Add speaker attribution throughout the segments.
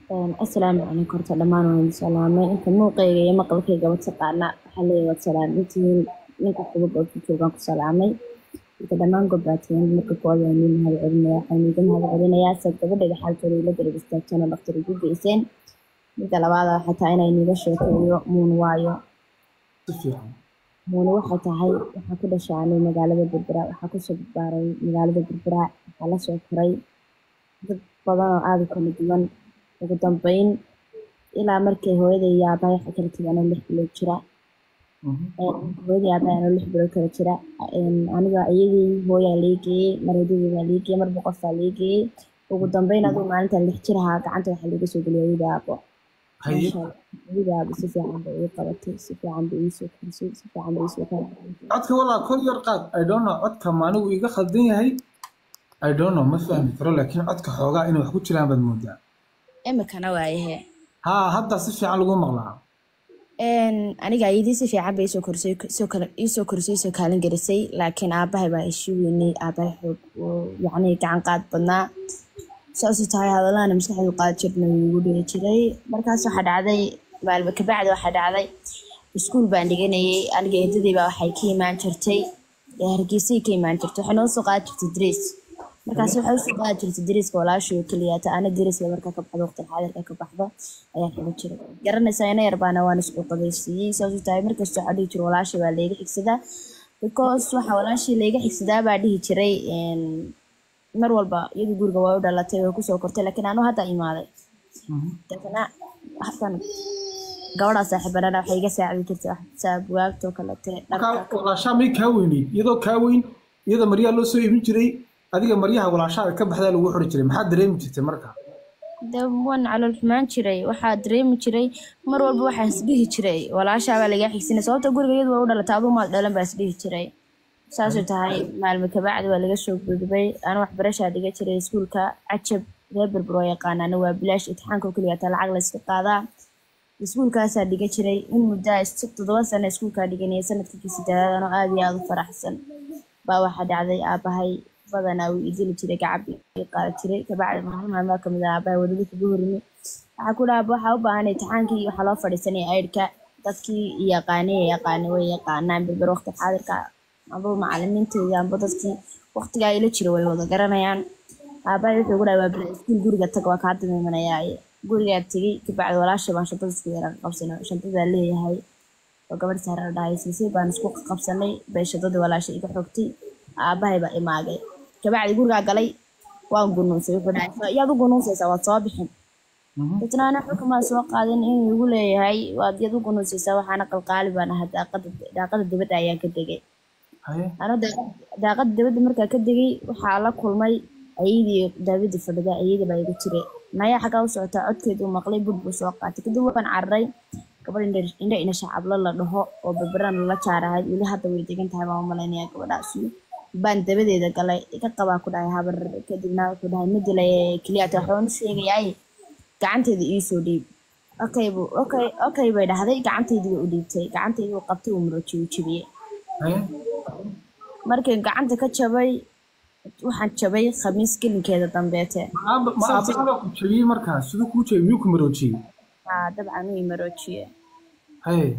Speaker 1: asalaamu calaykum horta dhammaan waan salaamay inta muuqayga iyo maqalkaygaba taqaana waxaa leeyahay waad salaamintihiin ninka xubub oo ku joogaan ku salaamay inta dhammaan gobaatiyan marka koowaad waan idin mahad celinaya waxaan idin mahad celinayaa sad gabadhayda xaaltooda ila garab istaagtana dhaktar ugu geyseen midda labaada waxay tahay inay niga sheekeeyo muun waayo
Speaker 2: si fiican
Speaker 1: muune waxay tahay waxaa ku dhashaanay magaalada berbera waxaa kusoo barbaaray magaalada berbera waxaa la soo koray dad badan oo aada u kala duwan ugu dambeyn ilaa markay hooyaday iyo aabahay waxay kala tegay anoo lix bilood jira hooyaday aabahay anoo lix bilood kala jira aniga iyadii hooyaa leegeeyey mar hooyaday baa leegeeyey mar boqortaa leegeeyey ugu dambeyn aduu maalinta lix jir ahaa gacanta waxaa laga soo geliyay hooyada aabo
Speaker 2: haye
Speaker 1: hooyada aabo si fiican bay ii qabatay si fiican bay iisoo korisay si fiican bay iisoo kala
Speaker 2: codka walaa kor yar qaad i don't know codka maanigu iga khaldan yahay i don't know ma fahmi karo laakiin codka xoogaa inay wax ku jiraan baad moodaa
Speaker 1: imikana waayahe
Speaker 2: haa hadda si fiican lagu maqlaa
Speaker 1: aniga ayadii si fiican bay isoo korisay soo kala iisoo korisay soo kaalin gelisay laakiin aabahay baa ishi weynay aabahay xoog oo yacni gacan qaad badnaa saasuu tahay hadallahana maskaxdu qaad jirna wuu igu dhihi jiray markaas waxaa dhacday maalmo kabacdi waxaa dhacday iskuul baan dhiganayay aniga eedaday baa waxay ka imaan jirtay ee hargeysay ka imaan jirtay waxay noo soo qaadi jirtay dres markaas waxay usoo qaadi jirtay dariska walaashii oo keliyaata ana dariska markaa ka baxdo waqti xaadirka ka baxdo ayaa xiga jiray garanaysaa ina yarbaana waan isku qadaysiiyey saasuu tahay markastoo waxaa dhihi jiray walaashii baa layga xigsadaa because waxa walaashii layga xigsadaa baa dhihi jiray mar walba iyadu guriga waa u dhalatay way kusoo kortay laakiin anuu hadda imaaday deetana halkan gabadhaa saaxiibanana waxay iga saacidi jirtay waxsaa bugaagtoo kalete dharka
Speaker 2: markaa walaashaa may kaa weyneyd iyadoo kaa weyn iyada maryaha loo soo iibin jiray adiga maryaha walaashaa ka baxdaa lagu xuri jiray maxaad dareemi jirtay marka
Speaker 1: de waan calool xumaan jiray waxaa dareemi jiray mar walba waxaa isdhihi jiray walaashaabaa lagaa xigsinay sababta guriga iyadu waa u dhalatay aduu maad dhalan baa isdhihi jiray saasuu tahay maalmo kabacdi waa laga soo gudbay ana waxbarashaa dhiga jiray iskuulka cajab reer berber oo yaqaanaana waa bilaash itixaanka oo keliya taa lacag la iska qaadaa iskuulkaasaa dhiga jiray in muddaa toddoba sano iskuulkaa dhiganaya sanadkii sideedaad anoo aada iyo aada u faraxsan baa waxaa dhacday aabahay badanaa wuu idili jiray gacab ii qaada jiray kabacdi maalin maalmaa kamid ah aabahay wadada kaga horimi waxaa ku dhaha waxaa u baahan itixaankii waxaa loo fadhiisanaya aydhka dadkii yaqaanay yaqaanay way yaqaanaan berber waqti xaadirka amba macalimiinteedii amba dadkii waqtigaa ila jira way wada garanayaan aabahay wuxuu ugu dhaha waa bila iskuul guriga tag waa kaa damiimanayaa gurigaa tegey kabacdi walaasha baan shantada isku yara qabsanay shantadaa leeyahay oo gabadh saara dhahay siisay baan isku qabsanay bay shantadii walaasha iga xogtay aabahay baa imaagay kabacdi gurigaa galay waan gunuunsay wuxuu dhahay yaad u gunuunsaysaa waad soo bixin dadna ana xukumaa soo qaadin inuu igu leeyahay waad yaad u gunuunsaysaa waxaana qalqaali baan ahaa daaqada daaqada dibadda ayaan ka degay
Speaker 2: haye
Speaker 1: ano daaqada dibadda markaa ka degay waxaa la kulmay ayadii daawidii fadhida ayadii baa igu jiray nayaa xaggaa u socotaa codkeedu maqlay bud buu soo qaatay kadib waan cararay gabadh indha ina shacablo la dhaho oo berberan lala jaarahay weli hadda way degan tahay baan u malaynayaa gabadhaasi baan dabadeeda galay iga qabaa ku dhahay habar kadibna wuxuu dhahay ma dilay keliyaata waxbaan u sheegayaay gacanteeda iisoo dhiib okay bu okay okay bay dhahday gacanteydii way u dhiibtay gacanteydii uu qabtay uu murojiy uu jebiyey
Speaker 2: haye
Speaker 1: markii gacanta ka jabay waxaan jabay khamiis gelinkeeda dambeete
Speaker 2: ma aaba ma aabahaada ku jebiyey markaa siduu kuu jebiyey miyuu ku maroojiyey
Speaker 1: haa dabcan uu imaroojiye
Speaker 2: haye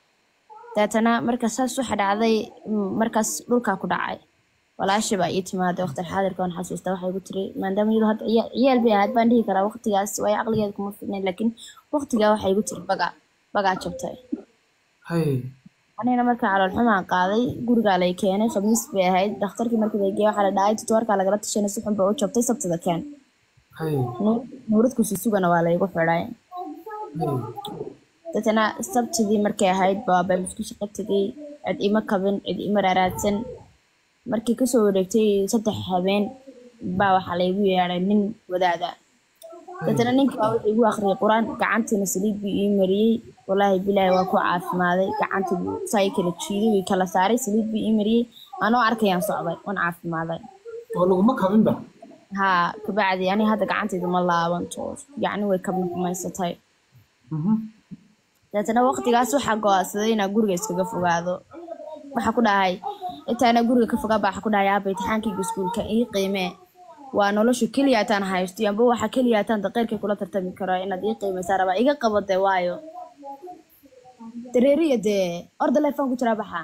Speaker 1: deetana marka saas waxa dhacday mm, markaas dhulkaa ku dhacay walaasha baa ii timaaday waqti xaadirka waan xasuustaa waxay igu tiri maadaama iyadu hadda ciya- ciyaal bay ahayd baan dhihi karaa waqtigaas waayo caqligeeda kuma fidnayn laakiin waqtigaa waxay igu tiri bagaa bagaa jabtay
Speaker 2: haye
Speaker 1: anigana marka calool xumaan qaaday gurigaa lay keenay khamiis bay ahayd dhakhtarkii markii la geeyey waxaa la dhahay tutoorkaa lagala tashanay si xun ba u jabtay sabtida keen
Speaker 2: haye
Speaker 1: Nuur- nuuradku susugana waa laygu xidhay
Speaker 2: haye
Speaker 1: dadna sabtidii markay ahayd baaba isku shaqo tegay cid ima kabin cid ima raaraadsan markii kasoo wareegtay saddex habeen baa waxaa laygu yeedhay nin wadaada dadna ninkii baa wuxuu igu akhriyay qur-aan gacantiina saliid buu ii mariyey walaahi bilaahi waa ku caafimaaday gacantii buu saa ii kala jiiday way kala saaray saliid buu ii mariyey anoo arkayaan socday waan caafimaaday
Speaker 2: oo laguma kabinba
Speaker 1: haa kabacdi ani hadda gacantayda ma laabanto yacni way kabna xumaysatay
Speaker 2: Mhm.
Speaker 1: deetana waqtigaas waxaa go-aansaday inaa guriga iskaga fogaado waxaa ku dhahay intaana guriga ka fogaa baa waxaa ku dhahay aaba imtixaankayga iskuulka ii qiimee waa nolosha keliya ataan haysto amba waxa keliya ataan daqeyrkay kula tartami karo inaad ii qiimaysaa rabaa iga qabade waayo dareeriya dee orda leefaan ku jiraa baxa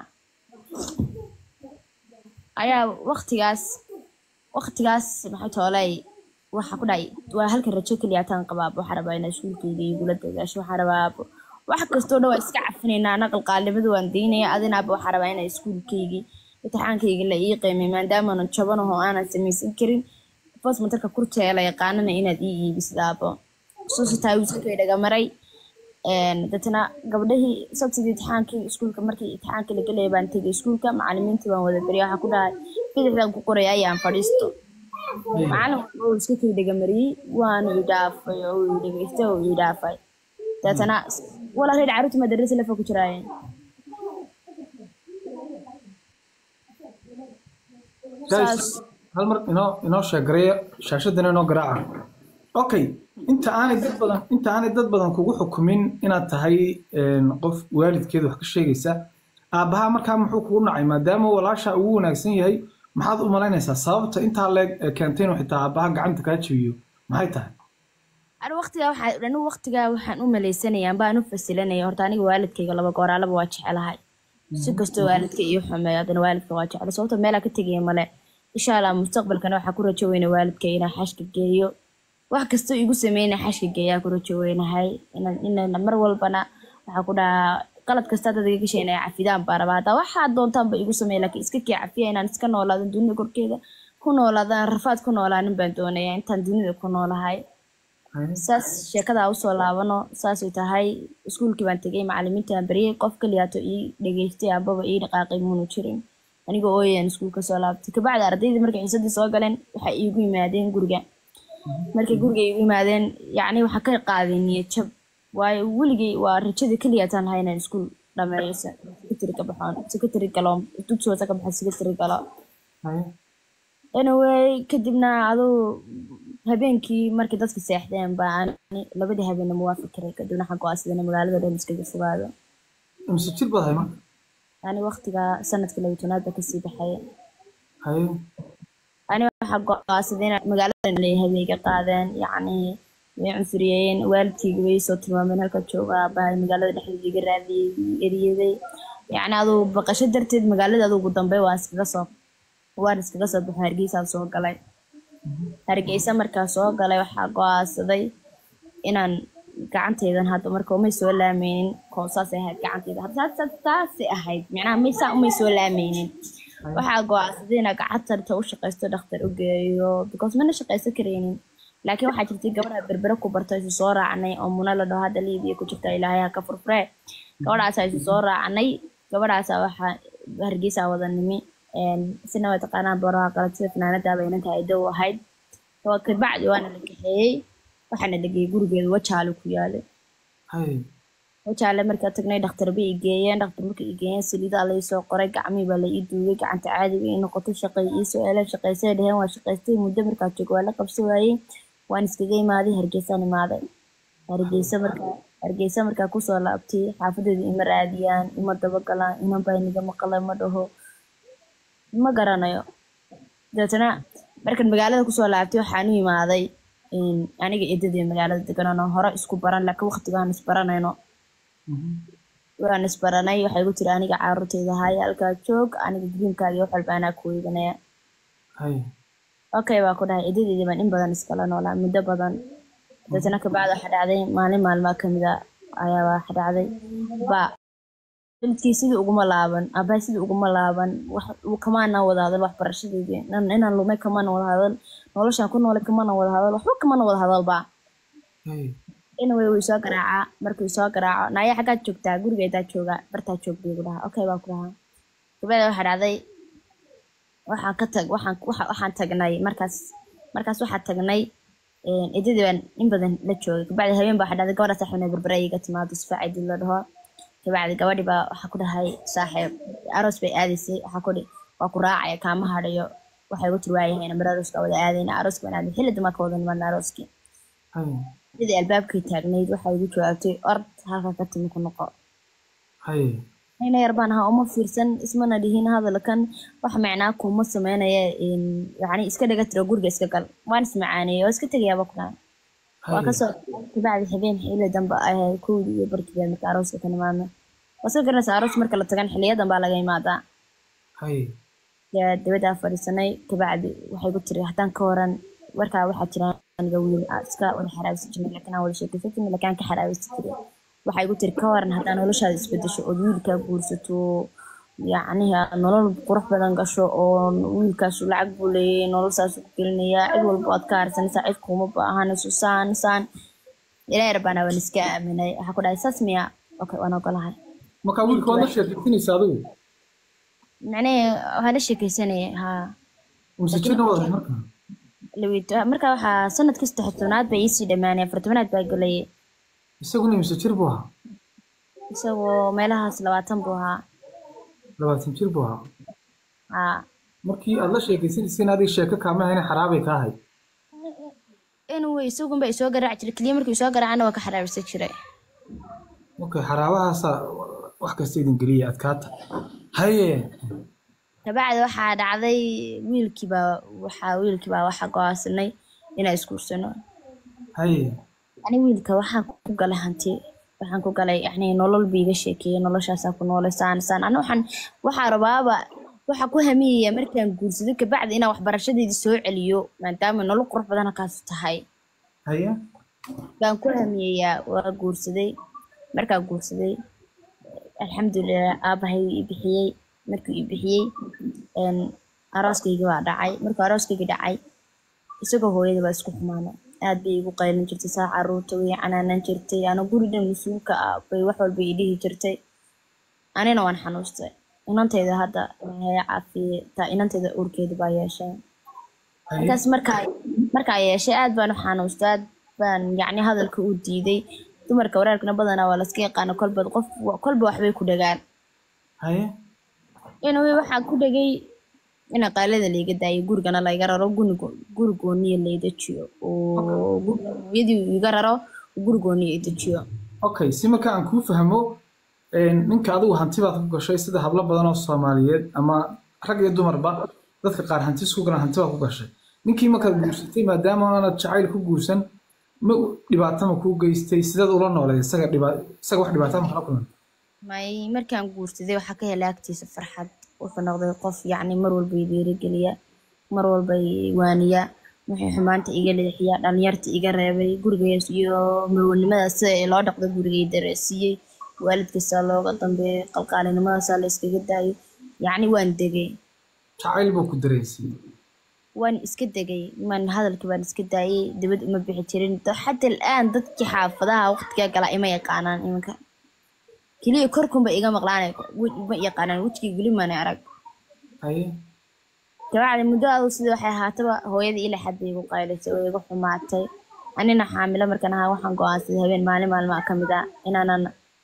Speaker 1: ayaa waktigaas waktigaas maxay toolay waxa ku dhacay waa halkan rajo keliya ataan qabaab waxaa rabaa inaa iskuulkayga igula dadaasho waxaa rabaa wax kastoo dhan waa iska cafinaynaa naqal qaalimada waan daynaya adinaaba waxaa rabaa inaa iskuulkaygii imtixaankayga la ii qiimay maadaamaanan jabanaho aanan samaysan karin bosmatarka kurteela la yaqaanana inaad ii iibisdaabo suusitaa wiiskakay dhagamaray dadna gabdhahii sabtidii imtixaankii iskuulka markii imtixaanka la gelaya baan tegay iskuulka macalimiintii baan wada beriya waxaa ku dhahay bidixdan ku qoraya ayaan fadhiisto macalin walba uu iska kay dhagamariyey waana ii dhaafay oo ii dhageystay oo ii dhaafay deetana walaa reer caruurta madarasa lafa ku jiraayeen
Speaker 2: guys hal mar inoo inoo sheegareeya shaashadana inoo garaaca okay inta aanay dad badan inta aanay dad badan kugu xukumin inaad tahay qof waalidkeeda wax ka sheegaysa aabbaha markaa muxuu kugu nacay maadaama walaasha ugu wanaagsan yahay maxaad u malaynaysaa sababta intaa leeg ee keentay inuu xitaa aabbaha gacanta kaa jabiyo maxay tahay
Speaker 1: ani waqtigaa waxaa anigu waqtigaa waxaan u malaysanaya amba aan u fasilanaya horta aniga waalidkayga laba gooraalaba waa jecelahay si kastoo waalidka iyo xumeeyo haddana waalidka waa jecel sababta meelaa ka tegaya male insha allah mustaqbalkana waxaa ku rajo weyna waalidka inaa xashka geeyo wax kastoo igu sameyna xashka geeyaa ku rajo weynahay inana mar walbana waxaa ku dhahaa qalad kasta dad iga gashay inay cafidaan baa rabaa haddaa waxaa doontaanba igu sameeya laakiin iska kii cafiya inaan iska noolaado dunida korkeeda ku noolaadaan rafaad ku noolaanin baan doonaya intaan dunida ku noolahay saas sheekadaa usoo laabano saasay tahay iskuulkii baan tegay macalimiintaan baryay qof kaliyaato ii dhageystay ambaba ii dhaqaaqay muunu jirin aniga ooyaan iskuulka soo laabtay kabacdi ardaydii markay xiisadii soo galeen waxay iigu yimaadeen guriga markay guriga iigu yimaadeen yacni waxaa ka qaadeen niyad jab waayo weligay waa rajada keliyaataan lahay inaan iskuul dhameeyo secretary ka baxoon secretary galo dugsi hoose ka baxo secretary galo anyway kadibna aduu habeenkii markii dadka seexdeen baa ani labadii habeenna muwaafi karay kadibna waxaan go-aansadana magaalada dhan iskaga fogaado
Speaker 2: imse jir baad hay marka
Speaker 1: ani waqtigaa sanadka laba tobnaad baa kasii baxay
Speaker 2: haye
Speaker 1: ani waxaa go-aansaday inaan magaalada leeyahay bay iga qaadeen yacni way cunsuriyeen waalidkayga way soo tilmaameen halka jooga baa magaalada dhexdeeda iga raadiyey eriyaday yacni aduu baqasho darteed magaalada aduu ugu dambe waan iskaga soo waan iskaga soo baxo hargeysaan soo galay hargeysa markaa soo galay waxaa go-aansaday inaan gacantaydan hadda marka umay soo laameynin koosaasay ahayd gacantayda hadda taasay ahayd micnaha maysaa umay soo laameynin waxaa go-aansaday inaa gacantarta u shaqaysto dhakhtar u geeyo because mana shaqaysan karaynin laakiin waxaa jirtay gabadha berbere ku barto isu soo raacnay oo muna la dhaho hadda liibiya ku jirta ilaahay ha ka furfuree gabadhaasaa isu soo raacnay gabadhaasaa waxaa hargeysaa wada nimi sina waa taqaanaan baraha qalad sida fanaanadaaba inanta aydo u ahayd kabacdi waana la kaxeeyey waxaana la geeyey gurigeeda wajaale ku yaale
Speaker 2: haye
Speaker 1: wajaale markaa tagnay dhakhtar bay i geeyeen dhakhtar markay i geeyeen saliidaa la isoo qoray gacmihii baa la ii duugay gacanta caadi bay ii noqotay shaqay iisoo eleen shaqaysay dheheen waa shaqaystay muddo markaa joogo waa la qabsa waayey waan iskaga imaaday hargeysaan imaaday hargeysa markaa hargeysa markaa kusoo laabtay xaafadeedu ima raadiyaan ima dabagalaan inan baa niga maqalay ma dhaho ma garanayo dabeetana markan magaalada kusoo laabtay waxaan u imaaday aniga eedadii magaalada deganano hore isku baran laakiin waqtigaan isbaranayno waan isbaranay waxay igu tiri aniga caruurtayda haya halkaa joog aniga gariimkaaga wax walba anaa ku weydanaya
Speaker 2: haye
Speaker 1: okay baa ku dhahay eedadeedii baan in badan iskala noolaa muddo badan dabeetana kabacdi waxaa dhacday maalin maalmaa kamida ayaa waxa dhacday ba waalidkii sidii uguma laaban aabbahay sidii uguma laaban wax kamaana wada hadal waxbarashadeedii inaan lumay kamana wada hadal noloshaan ku noolay kamana wada hadal waxba kamana wada hadalba
Speaker 2: haye
Speaker 1: anyway wuu soo garaacaa markuu soo garaaco naaya xaggaad joogtaa gurigeedaa jooga bartaa joog buu igu dhahaa okay baa ku dhahaa gabadha waxaa dhacday waxaan ka tag waxaan waxa- waxaan tagnay markaas markaas waxaa tagnay edadii baan in badan la joogay kabacdi habeen baa waxaa dhacday gabadha saaxiibna berbera iga timaado sifaacidii la dhaho kabacdi gabadhi baa waxaa ku dhahay saaxiib aroos bay aadaysay waxaa ku dhi waa ku raacaya kaama hadhayo waxay ugu tiri waayahayna mar arooska wada aadayna arooska baan aaday xilli damaa ka wada nimaadna arooskii
Speaker 2: haye
Speaker 1: sidii albaabkii taagnayd waxay igu jawaabtay ord halka ka timi ku noqo
Speaker 2: haye
Speaker 1: ina yar baan ahaa uma fiirsan ismana dhihin hadalkan wax macnaa kuma sameynaya yani iska dhaga tiro guriga iska gal waan ismacaaneeyey oo iska tegayaaba kulaan waa kasoo kabacdi habeen xili dambe ahay kowdi iyo barkii marka arooska ka nimaadna waska garanaysa aroos marka la tagan xiliyadan baa laga imaadaa
Speaker 2: haye
Speaker 1: yaa dabadaa fadhiisanay kabacdi waxay ku tiri haddaan ka waran markaa waxaa jira aniga wiil aa iska wada xaraabisi jirnay laakiin aan wada sheekaysan jirnay laakiin aan ka xaraabisi jiray waxay ku tiri ka waran haddaan noloshaada isbedesho ood wiilkaa guursato yacnihi aad nolol qurux badan gasho oo wiilkaasu lacag buu leeyay nolol saasuu ku gelinayaa cid walba aad ka harsanaysaa cid kuma baahanayso saan saan ilaahay rabbaana waan iska aaminay waxaa ku dhahay saas miya okay waan ogolahay
Speaker 2: markaa wiilka waad la sheekaysanaysa adigu
Speaker 1: macnihii waxaa la sheekaysanayay haa
Speaker 2: mise jirna wada markaa
Speaker 1: lawito marka waxaa sanadkii saddex tobnaad baa iisii dhammaanay afar tobnaad baa gelayay
Speaker 2: isaguna mise jir buu ahaa
Speaker 1: isagoo meelahaas labaatan buu ahaa
Speaker 2: labaatan jir buu ahaa
Speaker 1: haa
Speaker 2: markii aad la sheekaysanaysiin adiga sheeko kaama hayna xaraabay ka ahayd
Speaker 1: anyway isagunba isoo garaaci jiray keliya markii isoo garaacana waa ka xaraabisa jiray
Speaker 2: okay xaraabahaasa wax kasta idin geliya adkaata haye
Speaker 1: kabacdi waxaa dhacday wiilkiibaa waxaa wiilkiibaa waxaa go-aansanay inaan isguursano
Speaker 2: haye
Speaker 1: ani wiilka waxaan ku galay hanti waxaan ku galay yani nolol ba iga sheekeeyay noloshaasaa ku noolay saan saan ana waxaan waxaa rabaaba waxaa ku hamiyaya markaan guursado kabacdi inaan waxbarashadeedii soo celiyo maadaama nolol qurux badan halkaas tahay
Speaker 2: haye
Speaker 1: baan ku hamiyayaa waa guursaday markaa guursaday alxamdulilah aabahay ii bixiyey markuu ii bixiyey arooskayga baa dhacay markuu arooskayga dhacay isagoo hooyada baa isku xumaana aad bay igu qaylin jirtay saa caruurta way canaanan jirtay ana guri dhan mas-uulka ah bay wax walba ii dhihi jirtay anina waan xanuustay inantayda hadda ilaahay caafiye taa inantayda uurkeeda baa yeeshay markaas markaa markaa yeeshay aad baan u xanuustay aad baan yacni hadalka u diiday dumarka waraarkana badanaa waa laska yaqaana kolba qof kolba waxbay ku dhagaan
Speaker 2: haye
Speaker 1: anyway waxaa ku dhagay ina qaalada layga daayo gurigana layga raro gunigo guri gooniya laydajiyo oo guriga hooyadii iga raro guri gooniya idajiyo
Speaker 2: okay si marka aan kuu fahmo ninka adigu hanti baad ku gashay sida hablo badan oo soomaaliyeed ama rag iyo dumarba dadka qaar hanti isku galan hanti baad ku gashay ninkii markaad guursatay maadaama aanad jacayl ku guursan ma dhibaato ma kuu geystay sidaad ula nooleed isaga dhiba isaga wax dhibaato ma kala kulan
Speaker 1: may markaan guursaday waxaa ka helay agtiisa farxad wuxuu noqday qof yacni mar walba i dhiirigeliya mar walba i waaniya wixii xumaanta iga leexiya dhalinyarta iga reebay gurigaas iyo marwanimadaas sida ee loo dhaqdo gurigay dareesiiyey waalidkaasaa looga dambeeyay qalqaalinimadaasa la iskaga daayo yacni waan degay
Speaker 2: jacayl buu ku dareensiiyey
Speaker 1: waan iska degay man hadalkii baan iska daayay dibad uma bixi jirin xata al'aan dadkii xaafadaha waqtigaa galaa ima yaqaanaan iminka keliya korkunba iga maqlaanay ma yaqaanaan wejigii geli maana arag
Speaker 2: haye
Speaker 1: kabacdi muddo adu sida waxay ahaataba hooyada ila xad bay igu qaylisay oo igu xumaatay anina xaamilo markan ahaa waxaan go-aansaday habeen maalin maalmaha ka mid ah inaanan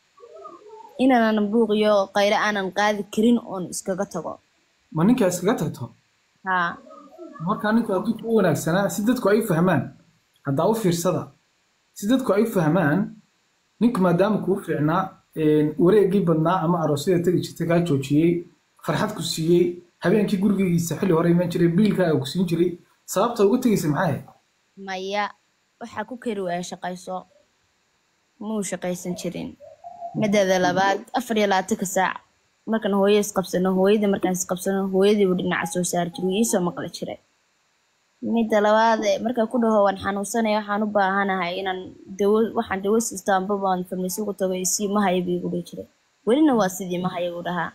Speaker 1: inaanan buuq iyo qaylo aanan qaadi karin oon iskaga tago
Speaker 2: ma ninkaa iskaga tagto
Speaker 1: haa
Speaker 2: markaa ninku adduunka u wanaagsanaa si dadku ay u fahmaan haddaa u fiirsada si dadku ay u fahmaan ninku maadaama kuu fiicnaa wareegii badnaa ama aroosyada tegi jirtay kaa joojiyey farxad ku siiyey habeenkii gurigiisa xilli hore iman jiray biilkaaga ku siin jiray sababta uga tegaysa maxay ahayd
Speaker 1: maya waxaa ku kari waaya shaqayso muu shaqaysan jirin mideeda labaad afar iyo labaatanka saac markaan hooyo isqabsano hooyadii markaan isqabsano hooyadiibu dhinaca soo saari jiray wuu iisoo maqli jiray midda labaad markaa ku dhaho waan xanuunsanaya waxaan u baahanahay inaan dawo waxaan dawo siisto amba baan farmasi ugu tago isii mahaya buu igu dhihi jiray welina waa sidii mahaya buu dhahaa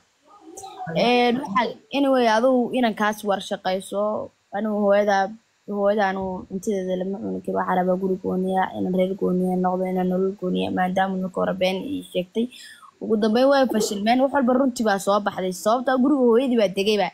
Speaker 1: waxaa anyway adugu inan kaas war shaqayso anigu hooyada hooyada anu cuntadeeda lama cuni karo waxaa rabaa guri gooniya inaan reer gooniya noqdo inaan nolol gooniya maadaama marka hore been ii sheegtay ugu dambeyn way fashilmeen wax walba runtii baa soo baxday sababta guriga hooyadii baa degayba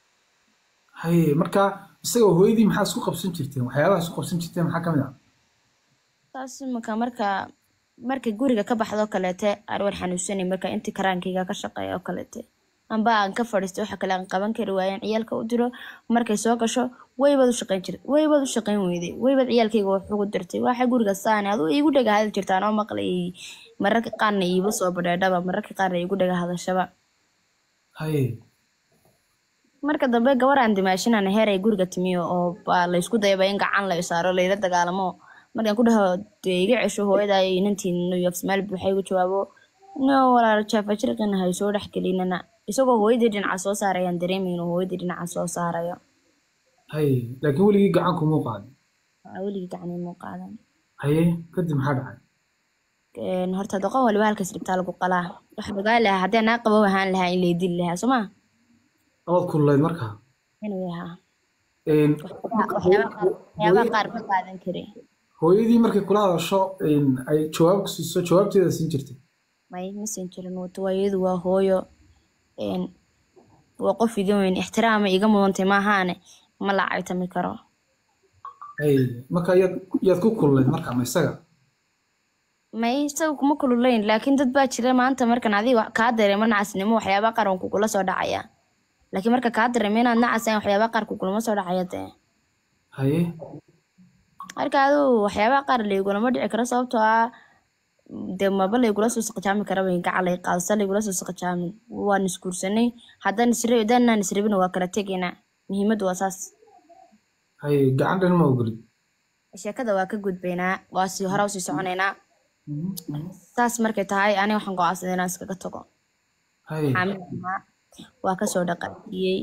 Speaker 2: haye marka isagoo hooyadii maxaa isku qabsan jirteen waxyaabaha isku qabsan jirteen maxaa ka mid ah
Speaker 1: taas imika marka marka guriga ka baxdo kaleete aan war xanuunsanay marka intii karaankayga ka shaqeeya oo kaleete amba aan ka fadhiistay waxa kale aan qaban kari waayeen ciyaalka u diro markay soo gasho waybaad u shaqayn jirtay waybaad u shaqayn weyday waybaad ciyaalkayga wax ugu dirtay waxay guriga saani aduu iigu dhega hadal jirtaan oo maqlayay mararka qaarna iiba soo badheedhaba mararka qaarna iigu dhaga hadashaba
Speaker 2: haye
Speaker 1: marka dambe gabar aan dimaashinana heer ay guriga timiyo oo baa laysku dayaba in gacan la isaaro layla dagaalamo markaan ku dhaho dee iga cesho hooyadaa iyo inantiin new york somaali waxay igu jawaabo no walaal jaafa jirqina hay soo dhex gelinana isagoo hooyadii dhinaca soo saarayaan dareemay inuu hooyadii dhinaca soo saarayo
Speaker 2: haye laakiin weligii gacan kumuu qaadin
Speaker 1: Waa weligii gacan imuu qaadan
Speaker 2: haye kadib maxaa dhacay
Speaker 1: Een, horta doqon waliba halkaas dhibtaa lagu qalaa waxaa ogaan lahaa haddii anaa qabow ahaan lahaa in laydili lahaa soo ma
Speaker 2: ood kululayd markaa
Speaker 1: inuu yahaa
Speaker 2: Een,
Speaker 1: waxyaabaha qaar waxyaabaha qaar ma qaadan kari
Speaker 2: hooyadii markay kula hadasho een, ay jawaab ku siiso jawaabteeda siin jirtay
Speaker 1: may ma siin jirin wato waayadu waa hooyo een, waa qof iga weyn ixtiraama iga mudantay maahaane ma la caytami karo
Speaker 2: haye marka yaad yaad ku kululayd markaa ma isaga
Speaker 1: may isaga kuma kululayn laakiin dad baa jira maanta markan adiga wax- kaa dareemo nacasnimo waxyaabaha qaar waan kugula soo dhacaya laakiin marka kaa dareemo inaad nacasayn waxyaabaha qaar kugulama soo dhacaya dee
Speaker 2: haye
Speaker 1: marka adigu waxyaabaha qaar laygulama dhici karo sababtoo ah dee maba laygula soo saqajaami karaba gacan lay qaadasa laygula soo saqajaamin waan isguursanay haddaan isra haddaanaan israbin waa kala tegaynaa muhiimaddu waa saas
Speaker 2: haye gacan dhan ma ogolid
Speaker 1: sheekada waa ka gudbaynaa waa sii hore usii soconaynaa saas markay tahay aniga waxaan go'aansaday inaan iskaga tago
Speaker 2: haye
Speaker 1: xaamil ahaa waa kasoo dhaqaajiyey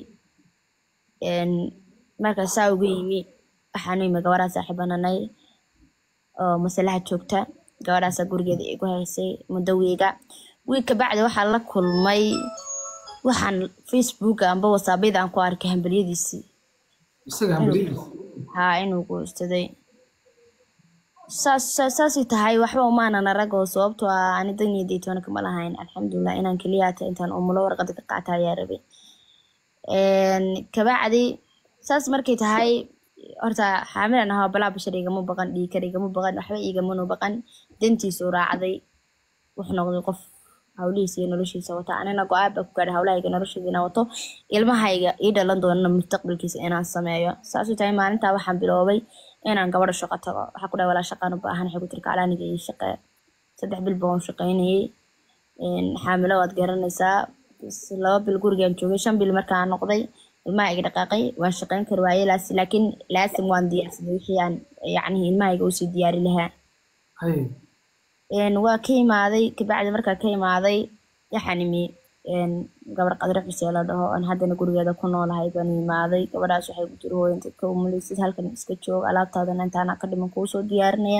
Speaker 1: marka saa uga yimi waxaanu imi gabadhaa saaxiibananay oo masalaha joogta gabadhaasaa gurigeeda igu haysay muddo wiiga wiig kabacdi waxaa la kulmay waxaan facebooka amba wasaabyada aan ku arkay hambelyadiisii
Speaker 2: isaga hambalidiisa
Speaker 1: haa inuu guursaday saas saas- saasay tahay waxba umaanan arag oo sababtoo ah ani dan iyo deytoona kama lahayn alxamdulilah inaan keliya hata intaan umulo warqada ka qaata ayaa rabay Een, kabacdi saas markay tahay horta xaamilan ahaa balaa bashar igama baqan dhiikar igama baqan waxba igamanu baqan dantiisu raacday wuxuu noqday qof hawlihiisa iyo noloshiisa wata anina go-aan baa ku gaadhay hawlahayga noloshayda inaan wato ilmahayga ii dhalan doonana mustaqbalkiisa inaan sameeyo saasuu tahay maalintaa waxaan biloobay inaan gabadha shaqo tago waxaa ku dhahay walaa shaqaan u baahan waxay ku tiri kaclaaniga ii shaqee saddex bil baan u shaqaynayay Een, xaamilo waad garanaysaa Bas laba bil gurigaan joogay shan bil markaan noqday ilmaha iga dhaqaaqay waan shaqayn kari waayey laas- laakiin laasim waan diyaarsaday wixii aan yacni ilmahayga usii diyaari lahaa
Speaker 2: haye
Speaker 1: Een, waa ka imaaday kabacdi markaa ka imaaday waxaan imi een, gabar qadre xusee la dhaho aan haddana gurigeeda ku noolahay baan imaaday gabadhaas waxay ku tiri hooyanta ka umulaysid halkan iska joog alaabtaadana intaana ka dhiman kuu soo diyaarinaya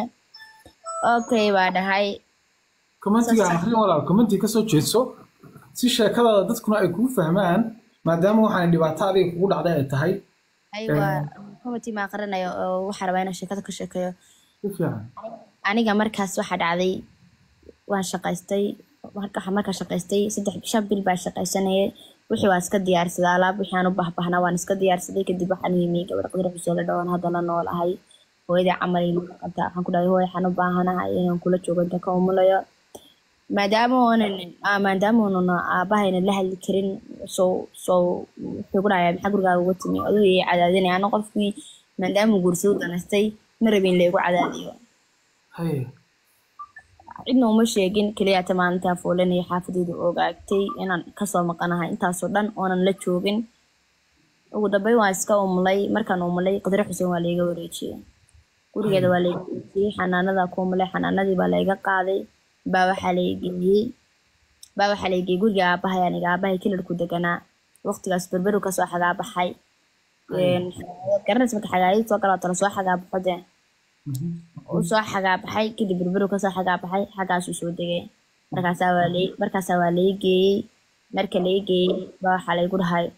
Speaker 1: okay baa dhahay
Speaker 2: commentiga akhrin walaal commentiga kasoo jeedso si sheekadaada dadkuna ay kuu fahmaan maadaama waxaan dhibaato adiga kugu dhacday ay tahay
Speaker 1: aywa committee ma aqrinayo oo waxaa rabaa inaan sheekada ka sheekeeyo
Speaker 2: si fiican
Speaker 1: aniga markaas waxaa dhacday waan shaqaystay marka waxaan markaa shaqaystay saddex shan bil baa shaqaysanayay wixii waan iska diyaarsaday alaab wixii aan u bahbahnaa waan iska diyaarsaday kadib waxaan yimi gabar qadar xuseen la dhawan hadda la nool ahay hooyadii camal ay nala qabtaa waxaan ku dhahay hooy waxaan u baahanahay inaan kula joogo inta ka umulayo maadaama oonan ah, maadaama oonan aabahayna la hadli karin soo soo wuxuu ku dhahayaa maxaa gurigaaga uga timi aduu ii cadaadinaya ana qofkii maadaama guursadu danaystay ma rabin laygu cadaadiyo
Speaker 2: haye
Speaker 1: cidna uma sheegin keliya hata maalintaa foolanaya xaafadeedu ogaagtay inaan kasoo maqanahay intaasoo dhan oonan la joogin ugu dambeyn waan iska umulay markaan umulay qadre xuseen waa layga wareejiyey gurigeeda waa layga wareejiyey xanaanada ku umulay xanaanadii baa layga qaaday baa waxaa laygeeyey baa waxaa laygeeyey guriga aabahay aniga aabahay kilarku deganaa waqtigaas berberu kasoo xagaabaxay Een, garanaysa marka xagaayad soo galaa tala soo xagaabaxo dee uu soo xagaabaxay kadib berberu kasoo xagaabaxay xaggaasuu soo degay markaasaa waa lay markaasaa waa lay geeyey marka lay geeyey baa waxaa laygu dhahay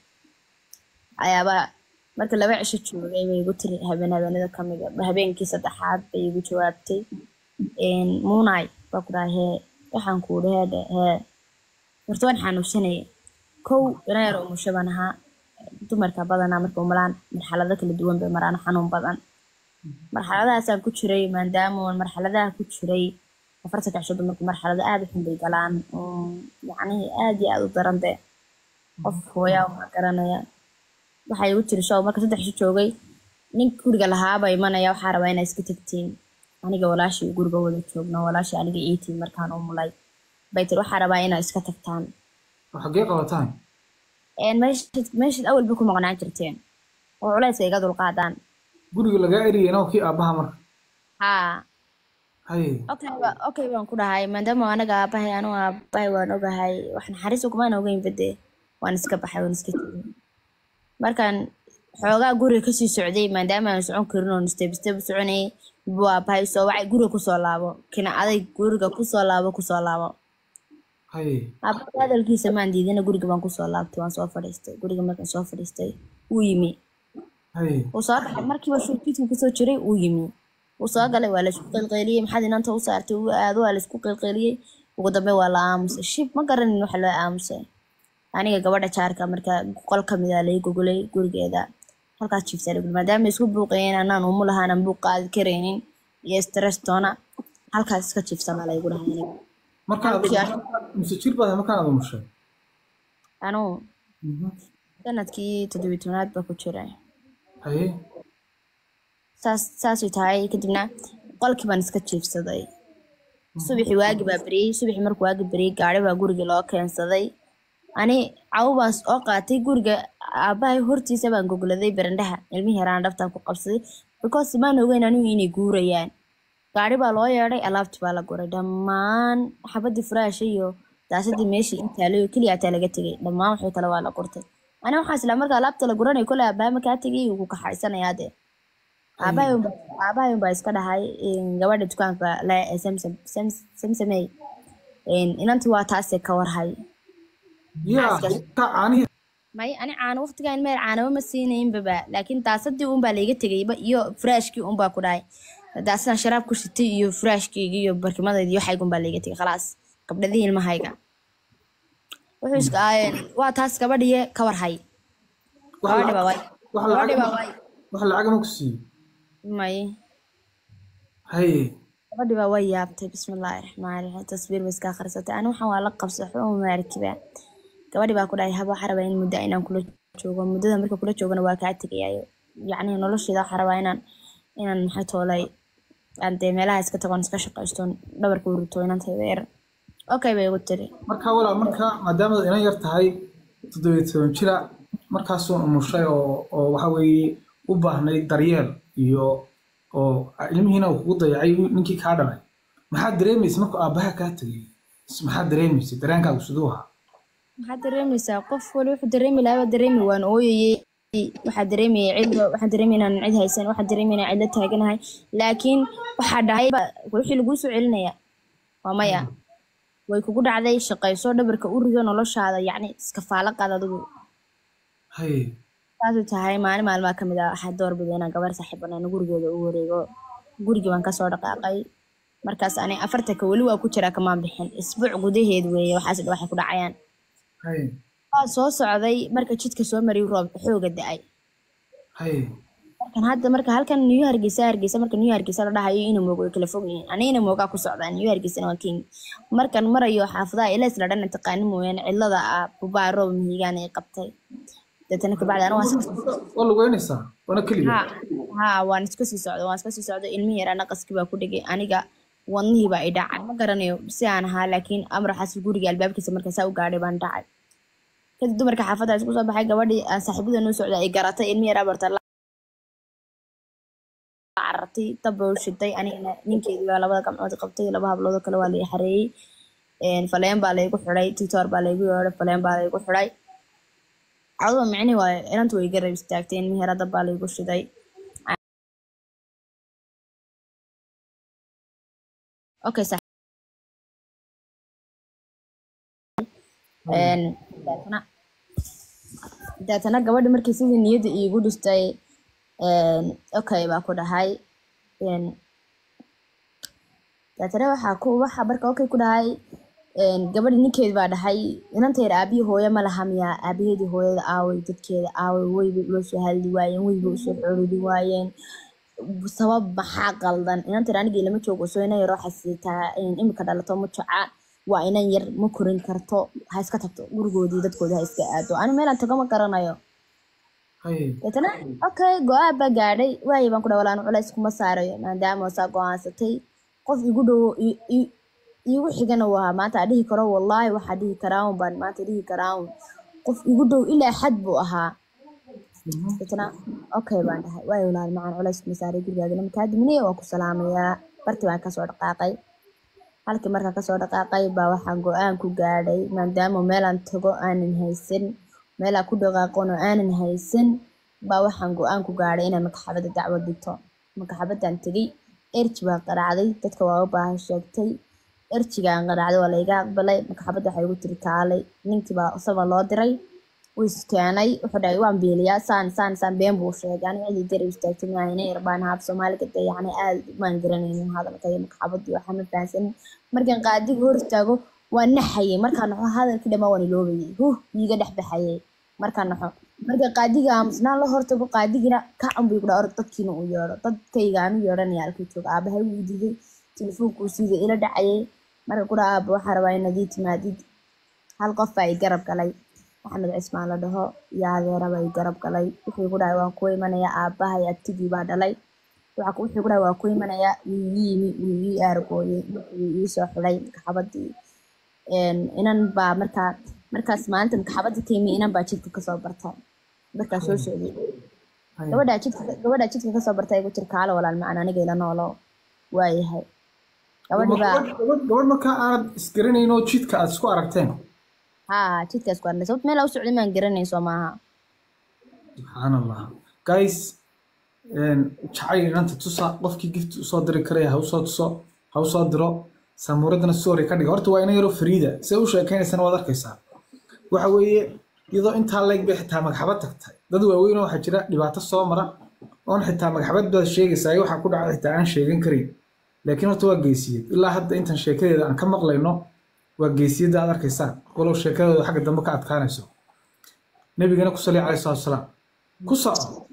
Speaker 1: ayaaba marka laba cisho joogay bay igu tiri habeen habeenada kamid a habeenkii saddexaad bay igu jawaabtay Een, muunay baa ku dhahay hee waxaan ku idhi heedhe hee horta waan xanuunsanayay kow ina yar umusho baan ahaa dumarka badanaa marka umulaan marxalado kala duwan bay maraan xanuun badan marxaladahaasaan ku jiray maadaama oon marxaladaha ku jiray afartanka cisho dumarku marxalado aad u xun bay galaan oo yacni aad iyo aad u daran de qof hooyaa uma garanaya waxay igu tiri show marka saddex cisho joogay nin guriga lahaaba imanaya waxaa rabaa inaa iska tagtiin aniga walaashii guriga wada joogno walaashii aniga iitii markaan umulay bay tiri waxaa rabaa inaad iska tagtaan
Speaker 2: oo xaggee qabataan
Speaker 1: Een, meeshad meeshad awalba ku maqnaan jirteen oo culayska iga dulqaadaan
Speaker 2: guriga lagaa eriyay kii aabbaha marka
Speaker 1: haa
Speaker 2: haye
Speaker 1: okay ba okay baan ku dhahay maadaama anaga aabahay anu aabahay waan ogahay wax naxariis ukumaan ogeyn bade waan iska baxay waan iska tegay markaan xoogaa guriga kasii socday maadaama aan socon karin oon step step u soconayay buu aabahay soo wacay guriga kusoo laabo kina aday guriga kusoo laabo kusoo laabo
Speaker 2: haye
Speaker 1: aabahay hadalkiisa maan diidina guriga baan kusoo laabtay waan soo fadhiistay guriga markaan soo fadhiistay wuu yimi
Speaker 2: haye
Speaker 1: uu soo dhacay markiiba shuurkiiska kusoo jiray uu yimi uu soo galay waa laisku qeylqeyliyey maxaad inanta u saartay uu aado waa laisku qeylqeyliyey ugu dambe waa la aamusay shib ma garanin waxa loo aamusay aniga gabadha jaarka marka qol kamid a lai gogolay gurigeeda halkaas jiifsa lagu maadaama isku buuqayeen anaan umu lahaanan buuq qaadi karaynin iyo stress toona halkaas iska jiifsama laygu dhahay aniga
Speaker 2: markaan mise jir badan markaan aad umushay
Speaker 1: anuu sanadkii toddobiyi tobnaad baa ku jiray
Speaker 2: haye
Speaker 1: saas saasay tahay kadibna qolkii baan iska jiifsaday subaxii waagi baa beriyey subaxii markuu waagi beriyey gaari baa gurigii loo keensaday ani cawo baan oo qaatay guriga aabahay hortiisa baan gogladay barandhaha ilmihii yaraan dhabtaan ku qabsaday because maan ogeyn anigu inay guurayaan gaari baa loo yeedhay alaabtii baa la guray dhammaan xabadii furaasha iyo daasadii meeshii intaalayo keliya ataa laga tegay dhammaan waxay kale waa la gurtay ani waxaan islaa marka alaabta la guranay kole aabahay makaa tegay wuu ku kaxaysanayaa dee aabahay unba aabahay unbaa iska dhahay een, gabadha dukaanka le ee samsam Sams- samsamey een, inantii waa taasee ka warhay
Speaker 2: yaa
Speaker 1: Xaaska.
Speaker 2: ka caanihi
Speaker 1: may ani caano waqtigan meel caanaba ma siinaynbaba laakiin daasadii unbaa layga tegayba iyo furaashkii unbaa ku dhahay daasadan sharaab ku shitay iyo furaashkeyga iyo barkimadayda iyo waxayga unbaa layga tegay khalaas gabdhadii ilmahayga wuxuu iska aayeen waa taas gabadhiye ka warhay
Speaker 2: wax
Speaker 1: gabadhi baa
Speaker 2: lacag
Speaker 1: way
Speaker 2: wax
Speaker 1: gabadhi
Speaker 2: lacag
Speaker 1: baa way
Speaker 2: wax lacag ma ku siiyey
Speaker 1: may
Speaker 2: haye
Speaker 1: gabadhi baa way yaabtay bismillaahi raxmaani raxiim tasbiir bay iska akhrisatay ani waxaan waa la qabsay waxba uma maarkiba gabadhi baa ku dhahay haba waxaa rabaa in muddo inaan kula joogo muddada marka kula joogana waa kaa tegayayo yacni nolosheeda waxaa rabaa inaan inaan maxay toolay aan dee meelaha iska tagoon iska shaqaysto dhabarka urito inantayda yar okay bay igu tiri
Speaker 2: marka walaa marka maadaama inan yar tahay toddobiyo toban jira markaasuu umushay oo oo waxa weeye u baahnayd daryeel iyo oo ilmihiina uu kugu dayacay ninkii kaa dhalay maxaad dareemaysa markuu aabbaha kaa tegay maxaad dareemaysa dareenkaagu siduu ahaa
Speaker 1: maxaad dareemaysaa qof wali wuxuu dareemi lahaa baa dareemi waan ooyayey waxaa dareemayay cid waxaan dareemaya inaan cid haysan waxaan dareemaya inaan cidla taaganahay laakiin waxaa dhahay ba- wixii laguu soo celinaya waa maya way kugu dhacday shaqayso dhabarka u rido noloshaada yacni iskafaalo qaad adigu
Speaker 2: haye
Speaker 1: saasuu tahay maalin maalmaa ka mid ah waxaa doorbiday inaan gabar saaxiibanaan gurigeeda u wareego gurigii baan kasoo dhaqaaqay markaas ani afartanka weli waa ku jiraa kamaan bixin isbuuc gudaheed weeye waxaas dha waxay ku dhacayaan
Speaker 2: haye
Speaker 1: waa soo socday marka jidka soo mariyay roob xooga da-ay
Speaker 2: haye
Speaker 1: markan hadda marka halkan new hargeysa hargeysa marka new hargeysa la dhahayo ina moogo way kala fog yihiin ani ina moogaa ku socdaa new hargeysana waa kenya markan marayo xaafadaha ilays la dhana taqaani mooyaane cidlada ah bubaa roob mihigaan ay qabtay deetana kabacdi ana waan
Speaker 2: waa lugeynaysaa waana keliga
Speaker 1: ha ha waan iska sii socda waan iska sii socda ilmihii yaraa naqaskii baa ku dhigay aniga wadnihii baa i dhacay ma garanayo si aan ahaa laakiin amar xaasi guriga albaabkiisa marka saa u gaadhay baan dhacay kadib dumarka xaafadda isku soo baxay gabadhii aan saaxiibada noo socda ay garatay ilmihii yaraa barta la carartay dab bay u shitay anigana ninkeedii baa labada gacmood qabtay laba habloodoo kale waa la i xareeyey Een, faleen baa laygu xidhay tiktor baa laygu yeedhay faleen baa laygu xidhay caduba micni waayo inantu way garab istaagtay ilmihii yaraa dab baa laygu shiday okay sax Een, deetana deetana gabadhi markii sidii niyadda iigu dhistay een, okay baa ku dhahay Een, deetana waxaa ku waxa marka okay ku dhahay een, gabadhi ninkeed baa dhahay inantayda aabihii hooyo ma laha miyaa aabaheedii hooyada aaway dadkeeda aaway weyba ula soo hadli waayeen weyba usoo xoridi waayeen sabab maxaa qaldan inantayda anigii lama joogo soo inan yaroo xasiitaa imika dhalato ma joca waa inan yar ma korin karto ha iska tagto gurigoodii dadkoodii ha iska aado ani meelaan tago ma garanayo
Speaker 2: hay
Speaker 1: deetana okay go-aan baa gaadhay waayo baan ku dhaha walaan culays kuma saarayo maadaama saa go-aansatay qof igu dhow i- i- iigu xigana uu ahaa maanta aan dhihi karo wallaahi waxaa dhihi karaa un baan maanta dhihi karaa un qof igu dhow ilaa xad buu ahaa deetana okay baan dhahay waayo walaal macaan culays kuma saaray gurigaagana makaa diminiya waan ku salaamayaa barti baan kasoo dhaqaaqay halkii markaa kasoo dhaqaaqay baa waxaan go-aan ku gaadhay maadaama meelaan tago aanan haysan meelaa ku dhaqaaqon oo aanan haysan baa waxaan go-aan ku gaadhay inaan makaxabadda dacwad dhigto makaxabaddan tegey erji baa qaraacday dadka waa u baahan sheegtay erjigaan qaraacday waa layga aqbalay makaxabadda waxay igu tiri kaalay ninkii baa isagoo loo diray wuu iskeenay wuxuu dhahay waan beeliyaa saan saan saan been buu sheegay aniga cidii garab istaagtay maayna irbaan haab soomaaliga dee yacni aad maan garanaynin hadalka iyo makaxabadii waxaa ma fahansanin markaan qaadiga hor istaago waan naxayay markaan naxo hadalkii dhammaa waan iloobayay huh iiga dhex baxayay markaan naxo marka qaadiga aamusnaan la hortago qaadigina kacan buu igu dhaha orod dadkiina uu yeedho dadkayga aan u yeedhanaya halkuu jooga aabahay wuu diiday telefoonku siida ila dhacayay marka ku dhaha aaba waxaa rabaa inaad ii timaadid hal qof baa i garab galay maxamed cismaan la dhaho iyo adeera baa i garab galay wuxuu igu dhahay waan ku imanayaa aabahay abtigii baa dhalay waxa ku- wuxuu igu dhahay waan ku imanayaa wuu ii yimi wuu ii aargooyey wuxuu ii soo xulay makaxabadii een, inan baa markaa markaas maalinta makaxabadda ka yimi inan baa jidka kasoo barta markaa soo socday
Speaker 2: hay
Speaker 1: gabadhaa jidka gabadhaa jidka kasoo barta igu tiri kaalo walaal macaan aniga ila noolo waayahay gabadhii baa
Speaker 2: gabadh gabadh- gabadh markaa aanad isgaranayn oo jidka aad isku aragteen
Speaker 1: haa jidkaas ku arnay sababta meel u socday maan garanayn soo maaha
Speaker 2: subxaan allah guys een, jacayl inanta tusa qofkii gift usoo diri karaya ha usoo tuso ha usoo diro samuuradana story ka dhiga horta waa ina yaro fariida se u sheekaynaysana waad arkaysaa waxa weeye iyadoo intaa leeg bay xitaa magxabad tagtay dad waaweyn oo waxaa jira dhibaato soo mara oon xitaa magxabad baad sheegaysaa iyo waxaa ku dhacay xitaa aan sheegan karin laakiin horta waa geesiyad ilaa hadda intan sheekadeeda aan ka maqlayno waa geesiyadda aad arkaysaan walow sheekadooda xagga dambe ka adkaanayso nabigana ku saliya calayhi salaatu wasalaam ku soco